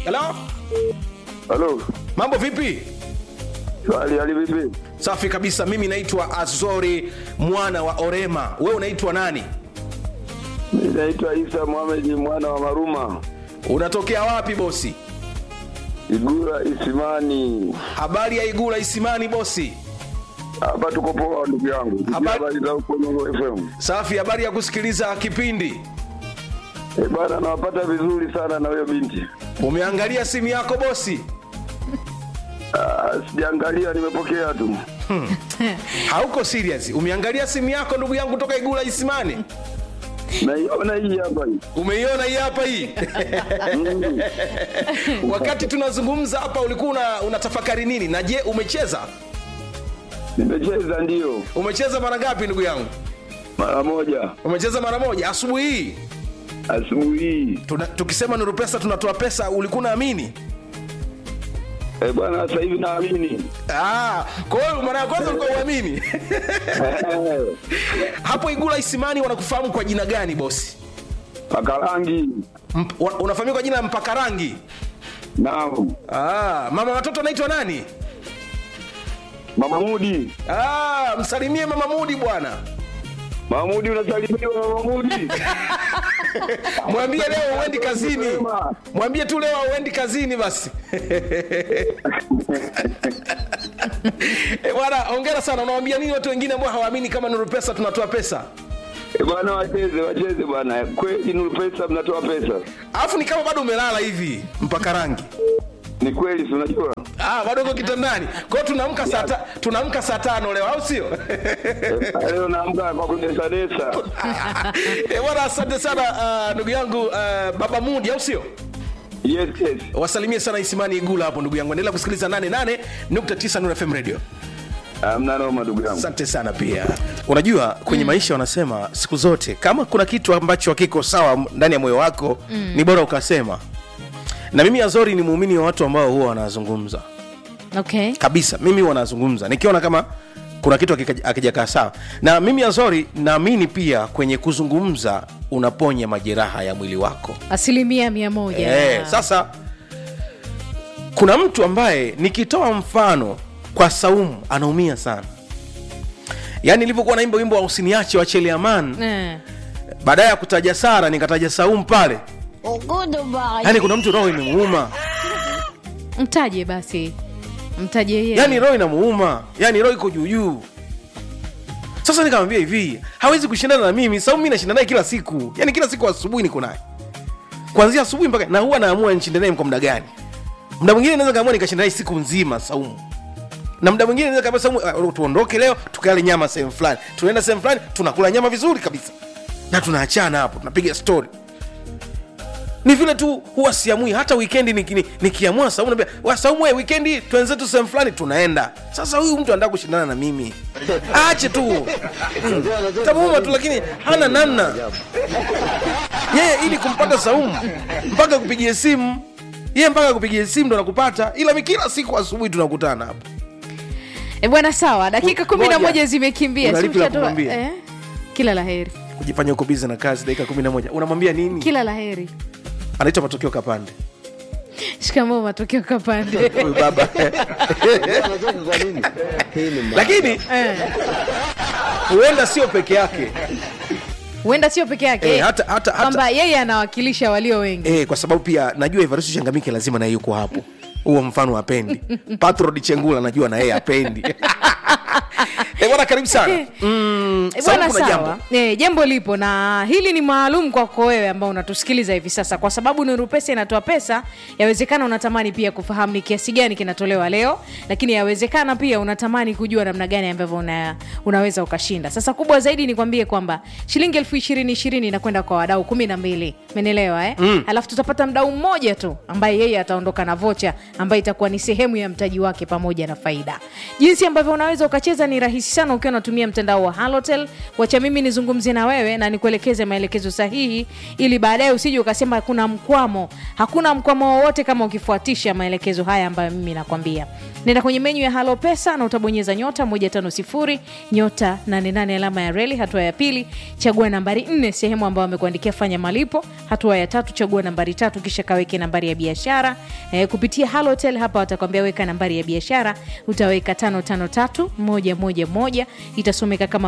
halo Halo. mambo vipi Swali hali vipi? safi kabisa mimi naitwa azori mwana wa orema wewe unaitwa nani Mimi naitwa Isa Mohamed mwana wa Maruma. unatokea wapi bosi Igura Isimani. habari ya igula isimani bosi Hapa tuko poa ndugu yangu. Sikia Habari- Habari za huko Nyongo FM. safi habari ya kusikiliza kipindi Eh, bana nawapata vizuri sana na huyo binti. umeangalia simu yako bosi Ah, sijaangalia nimepokea tu. hauko serious umeangalia simu yako ndugu yangu toka igula isimani Naiona hii hapa hii. umeiona hii hapa hii Mm. wakati tunazungumza hapa ulikuwa una, unatafakari nini na je umecheza Nimecheza ndio umecheza mara ngapi ndugu yangu mara moja umecheza mara moja asubuhi hii asubuhi hii. Tuna, tukisema nuru pesa tunatoa pesa ulikuwa unaamini Eh, bwana sasa hivi naamini. Ah, kwa hiyo mara ya kwanza ulikuwa uamini Eh, hapo igula isimani wanakufahamu kwa jina gani bosi Paka rangi. Mp, wa- unafahamika kwa jina la mpaka rangi Naam. ah, mama watoto anaitwa nani Mama Mudi. ah, msalimie mama mudi bwana Mamudi unasalimiwa Mama Mudi. mwambie leo uendi kazini Mapema. mwambie tu leo uendi kazini basi Eh, bwana ongera sana unawambia nini watu wengine ambao hawaamini kama nuru pesa tunatoa pesa Eh, bwana wacheze wacheze bwana. Kweli Nuru Pesa mnatoa pesa. alafu ni kama bado umelala hivi mpaka rangi Ni kweli si unajua? ah, bado uko kitandani kwa hiyo tunaamka saa ta- tunaamka saa tano leo au sio Eh, Leo naamka kwa kudesadesa. Eh, bwana asante sana ah, ndugu yangu ah, baba mudi au sio Yes, yes. wasalimie sana isimani igula hapo ndugu yangu endelea kusikiliza 88.9 Nuru fm radio Hamna noma ndugu yangu. asante sana pia unajua kwenye mm. maisha wanasema siku zote kama kuna kitu ambacho hakiko sawa ndani ya moyo wako mm. ni bora ukasema na mimi azori ni muumini wa watu ambao huwa wanazungumza okay kabisa mimi huwa nazungumza nikiona kama kuna kitu hakika- hakijakaa sawa na mimi azori naamini pia kwenye kuzungumza unaponya majeraha ya mwili wako asilimia mia moja Eh, sasa kuna mtu ambaye nikitoa mfano kwa saumu anaumia sana yaani nilivyokuwa naimba wimbo wa usiniache wa cheliaman Eh. baadaye ya kutaja sara nikataja saumu pale yaani kuna mtu roho imemuuma mtaje basi mtaje yeye yaani roho inamuuma yaani roho iko juujuu sasa nikamwambia hivi hawezi kushindana na mimi saumu mi nashinda naye kila siku yaani kila siku asubuhi niko naye kuanzia asubuhi mpaka na huwa naamua nishinde naye kwa muda gani muda mwingine naweza kaamua nikashinda naye siku nzima saumu na muda mwingine naweza kaambia saumu uh, tuondoke leo tukale nyama sehemu fulani tunaenda sehemu fulani tunakula nyama vizuri kabisa na tunaachana hapo tunapiga story ni vile tu huwa siamui hata wikendi niki- ni- nikiamua saumu naambia "Wa, saumu we wikendi twenzetu sehemu fulani tunaenda sasa huyu mtu anataka kushindana na mimi aache tu Mm. tamuuma tu lakini hana namna yeye ili kumpata saumu mpaka kupigia simu yeye mpaka kupigia simu ndo nakupata ila mi kila siku asubuhi tunakutana hapo e bwana sawa dakika Ku- kumi na ngoja. moja zimekimbia Una Si lipi la mshatoa- kumwambia? eh? kila la heri kujifanya uko bizi na kazi dakika kumi na moja unamwambia nini kila la heri anaitwa matokeo kapande shikamoo matokeo kapande huyu baba lakini Eh. huenda sio peke yake huenda sio peke yake Eh, hata- hata- hata- kwamba yeye anawakilisha walio wengi eh, kwa sababu pia najua Evaristo Changamike lazima naye yuko hapo huo mfano apendi patrod chengula najua na yeye apendi Eh, bwana karibu sana mm, Eh, Saumu bwana kuna sawa jambo. Eh, jambo lipo na hili ni maalum kwako wewe ambao unatusikiliza hivi sasa kwa sababu nuru pesa inatoa pesa yawezekana unatamani pia kufahamu ni kiasi gani kinatolewa leo lakini yawezekana pia unatamani kujua namna gani ambavyo una, unaweza ukashinda sasa kubwa zaidi nikwambie kwamba shilingi elfu ishirini ishirini inakwenda kwa wadau kumi na mbili menelewa eh? mm. alafu tutapata mdau mmoja tu ambaye yeye ataondoka na vocha ambayo itakuwa ni sehemu ya mtaji wake pamoja na faida jinsi ambavyo unaweza ukacheza ni rahisi rahisi sana ukiwa unatumia mtandao wa halotel wacha mimi nizungumzie na wewe na nikuelekeze maelekezo sahihi ili baadaye usije ukasema kuna mkwamo hakuna mkwamo wowote kama ukifuatisha maelekezo haya ambayo mimi nakwambia nenda kwenye menyu ya halo pesa na utabonyeza nyota 150 nyota 88 alama ya reli hatua ya pili chagua nambari 4 sehemu ambayo amekuandikia fanya malipo hatua ya tatu chagua nambari tatu kisha kaweke nambari ya biashara e, kupitia halotel hapa watakwambia weka nambari ya biashara utaweka 553111 itasomeka kama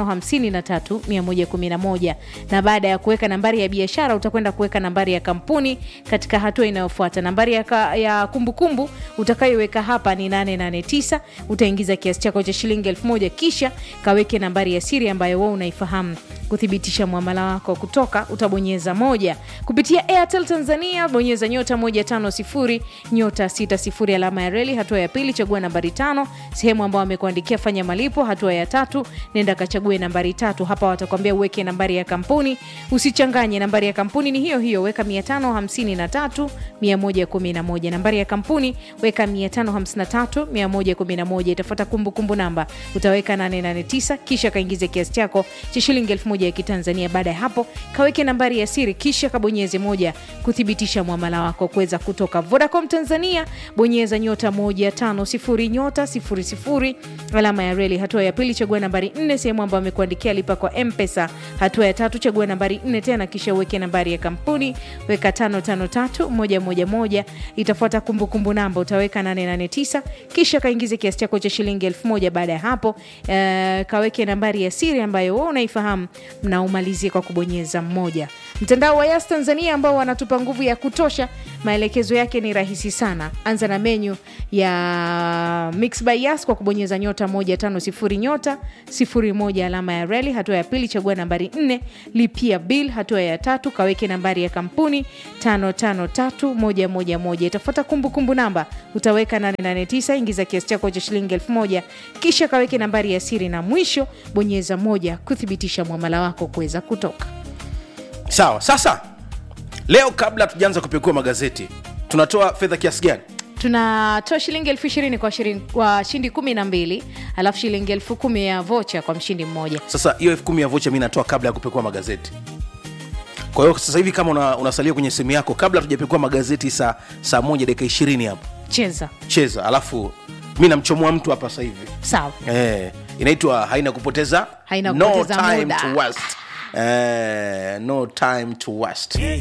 553111 na baada ya kuweka nambari ya biashara utakwenda kuweka nambari ya kampuni katika hatua inayofuata nambari ya, ka, ya kumbukumbu utakayoiweka hapa ni 889 utaingiza kiasi chako cha shilingi 1000 kisha kaweke nambari ya siri ambayo wewe unaifahamu kuthibitisha mwamala wako kutoka utabonyeza moja kupitia airtel tanzania bonyeza nyota 150 nyota 60 alama ya reli hatua ya pili chagua nambari tano sehemu ambayo amekuandikia fanya malipo hatua ya tatu nenda kachague nambari tatu hapa watakwambia uweke nambari ya kampuni usichanganye nambari ya kampuni ni hiyo hiyo weka 553 111 nambari ya kampuni weka 553 111 itafuata kumbukumbu namba utaweka 889 kisha kaingize kiasi chako cha shilingi 1000 ya kitanzania baada ya hapo kaweke nambari ya siri kisha kabonyeze moja kuthibitisha mwamala wako kuweza kutoka vodacom tanzania bonyeza nyota 150 nyota 00 alama ya reli hatua ya pili chagua nambari 4 sehemu ambayo amekuandikia lipa kwa mpesa hatua ya tatu chagua nambari 4 tena kisha uweke nambari ya kampuni weka 553111 itafuata kumbukumbu namba utaweka 889 kisha kaingize kiasi chako cha shilingi 1000 baada ya hapo uh, kaweke nambari ya siri ambayo wewe unaifahamu na umalizie kwa kubonyeza mmoja mtandao wa yas tanzania ambao wanatupa nguvu ya kutosha maelekezo yake ni rahisi sana anza na menyu ya mix by yas kwa kubonyeza nyota 150 nyota 01 alama ya reli hatua ya pili chagua nambari 4 lipia bill hatua ya tatu kaweke nambari ya kampuni 553111 itafuata kumbukumbu namba utaweka 889 ingiza kiasi chako cha shilingi 1000 kisha kaweke nambari ya siri na mwisho bonyeza moja kuthibitisha mwamala wako kuweza kutoka sawa sasa leo kabla tujaanza kupekua magazeti tunatoa fedha kiasi gani tunatoa shilingi elfu ishirini kwa shirin- kwa shindi kumi na mbili alafu shilingi elfu kumi ya vocha kwa mshindi mmoja sasa hiyo elfu kumi ya vocha mi natoa kabla ya kupekua magazeti kwa hiyo sasa hivi kama una, unasalia kwenye simu yako kabla tujapekua magazeti saa saa moja dakika ishirini hapo cheza cheza alafu mi namchomoa mtu hapa sasa hivi sawa eh, inaitwa haina kupoteza Haina no kupoteza time muda. to waste. Eh, no time to waste